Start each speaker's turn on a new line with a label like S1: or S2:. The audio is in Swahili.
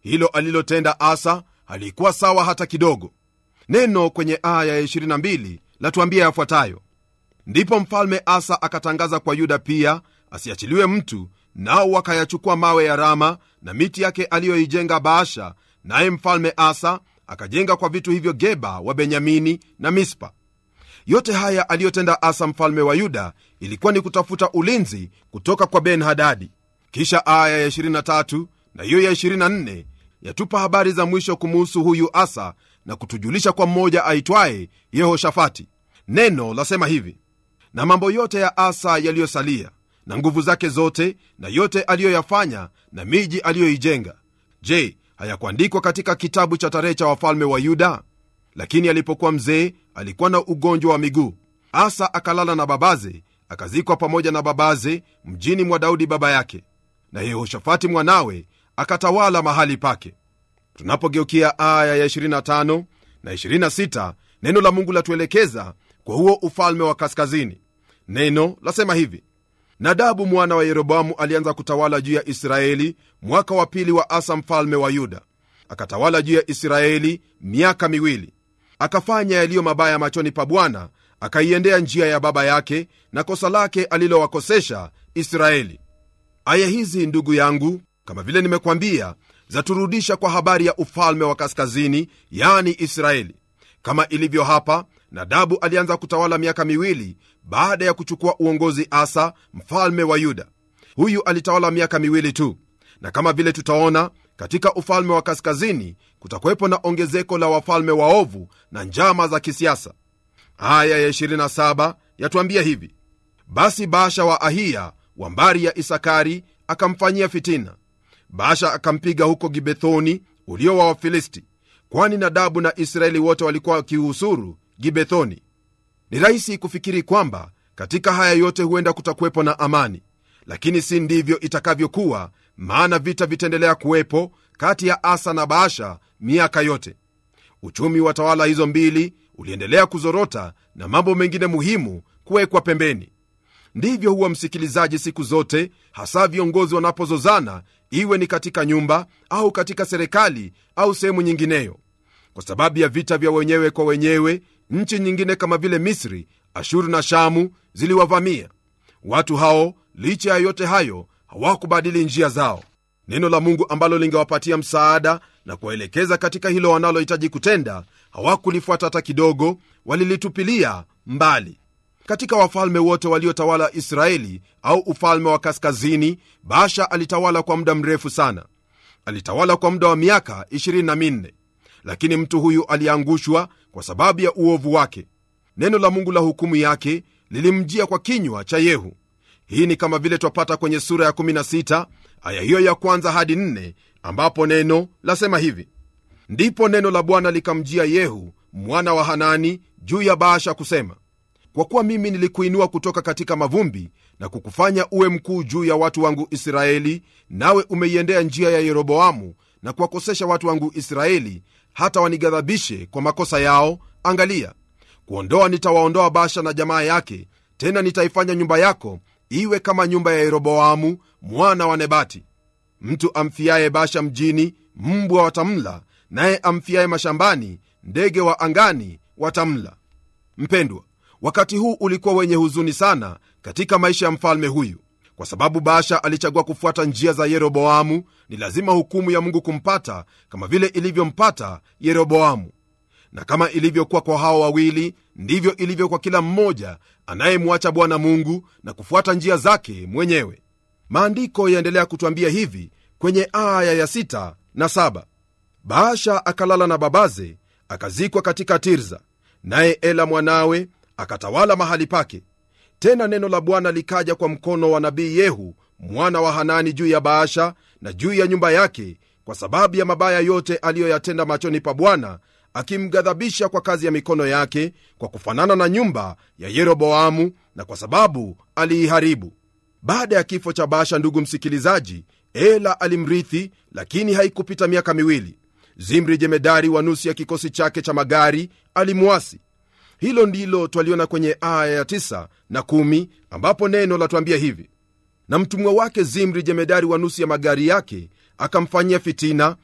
S1: hilo alilotenda asa halikuwa sawa hata kidogo neno kwenye aya ya 22 latuambia yafuatayo ndipo mfalme asa akatangaza kwa yuda pia asiachiliwe mtu nao wakayachukua mawe ya rama na miti yake aliyoijenga baasha naye mfalme asa akajenga kwa vitu hivyo geba wa benyamini na mispa yote haya aliyotenda asa mfalme wa yuda ilikuwa ni kutafuta ulinzi kutoka kwa ben hadadi kisha aya ya 23 na hiyo ya 24 yatupa habari za mwisho kumuhusu huyu asa na kutujulisha kwa mmoja aitwaye yehoshafati neno lasema hivi na mambo yote ya asa yaliyosalia na nguvu zake zote na yote aliyoyafanya na miji aliyoijenga je hayakuandikwa katika kitabu cha tarehe cha wafalme wa yuda lakini alipokuwa mzee alikuwa na ugonjwa wa miguu asa akalala na babaze akazikwa pamoja na babaze mjini mwa daudi baba yake na yehoshafati mwanawe akatawala mahali pake tunapogeukia aya ya 25 na 26 neno la mungu latuelekeza kwa huo ufalme wa kaskazini neno lasema hivi nadabu mwana wa yeroboamu alianza kutawala juu ya israeli mwaka wa pili wa asa mfalme wa yuda akatawala juu ya israeli miaka miwili akafanya yaliyo mabaya machoni pa bwana akaiendea njia ya baba yake na kosa lake alilowakosesha israeli aya hizi ndugu yangu kama vile nimekwambia zaturudisha kwa habari ya ufalme wa kaskazini yani israeli kama ilivyo hapa nadabu alianza kutawala miaka miwili baada ya kuchukua uongozi asa mfalme wa yuda huyu alitawala miaka miwili tu na kama vile tutaona katika ufalme wa kaskazini kutakuwepo na ongezeko la wafalme waovu na njama za kisiasa aya ya 27 yatuambia hivi basi baasha wa ahiya wa mbari ya isakari akamfanyia fitina baasha akampiga huko gibethoni ulio wa wafilisti kwani nadabu na israeli wote walikuwa wakiuhusuru gibethoni ni rahisi kufikiri kwamba katika haya yote huenda kutakuwepo na amani lakini si ndivyo itakavyokuwa maana vita vitaendelea kuwepo kati ya asa na baasha miaka yote uchumi wa tawala hizo mbili uliendelea kuzorota na mambo mengine muhimu kuwekwa pembeni ndivyo huwa msikilizaji siku zote hasa viongozi wanapozozana iwe ni katika nyumba au katika serikali au sehemu nyingineyo kwa sababu ya vita vya wenyewe kwa wenyewe nchi nyingine kama vile misri ashuru na shamu ziliwavamia watu hao licha ya yote hayo hawakubadili njia zao neno la mungu ambalo lingewapatia msaada na kuwaelekeza katika hilo wanalohitaji kutenda hawakulifuata hata kidogo walilitupilia mbali katika wafalme wote waliotawala israeli au ufalme wa kaskazini basha alitawala kwa muda mrefu sana alitawala kwa muda wa miaka 24 lakini mtu huyu aliangushwa kwa sababu ya uovu wake neno la mungu la hukumu yake lilimjia kwa kinywa cha yehu hii ni kama vile twapata kwenye sura ya 16 aya hiyo ya kwanza hadi 4 ambapo neno lasema hivi ndipo neno la bwana likamjia yehu mwana wa hanani juu ya baasha kusema kwa kuwa mimi nilikuinua kutoka katika mavumbi na kukufanya uwe mkuu juu ya watu wangu israeli nawe umeiendea njia ya yeroboamu na kuwakosesha watu wangu israeli hata wanighadhabishe kwa makosa yao angalia kuondoa nitawaondoa basha na jamaa yake tena nitaifanya nyumba yako iwe kama nyumba ya yeroboamu mwana wa nebati mtu amfiaye basha mjini mbwa watamla naye amfiaye mashambani ndege wa angani watamla mpendwa wakati huu ulikuwa wenye huzuni sana katika maisha ya mfalme huyu kwa sababu baasha alichagua kufuata njia za yeroboamu ni lazima hukumu ya mungu kumpata kama vile ilivyompata yeroboamu na kama ilivyokuwa kwa hao wawili ndivyo ilivyo kwa kila mmoja anayemwacha bwana mungu na kufuata njia zake mwenyewe maandiko yaendelea kutwambia hivi kwenye aya ya 6 na 7 baasha akalala na babaze akazikwa katika tirza naye ela mwanawe akatawala mahali pake tena neno la bwana likaja kwa mkono wa nabii yehu mwana wa hanani juu ya baasha na juu ya nyumba yake kwa sababu ya mabaya yote aliyoyatenda machoni pa bwana akimghadhabisha kwa kazi ya mikono yake kwa kufanana na nyumba ya yeroboamu na kwa sababu aliiharibu baada ya kifo cha baasha ndugu msikilizaji ela alimrithi lakini haikupita miaka miwili zimri jemedari wa nusu ya kikosi chake cha magari alimwasi hilo ndilo twaliona kwenye aya ya 9 na 1 ambapo neno latwambia hivi na mtumwa wake zimri jemedari wa nusu ya magari yake akamfanyia fitina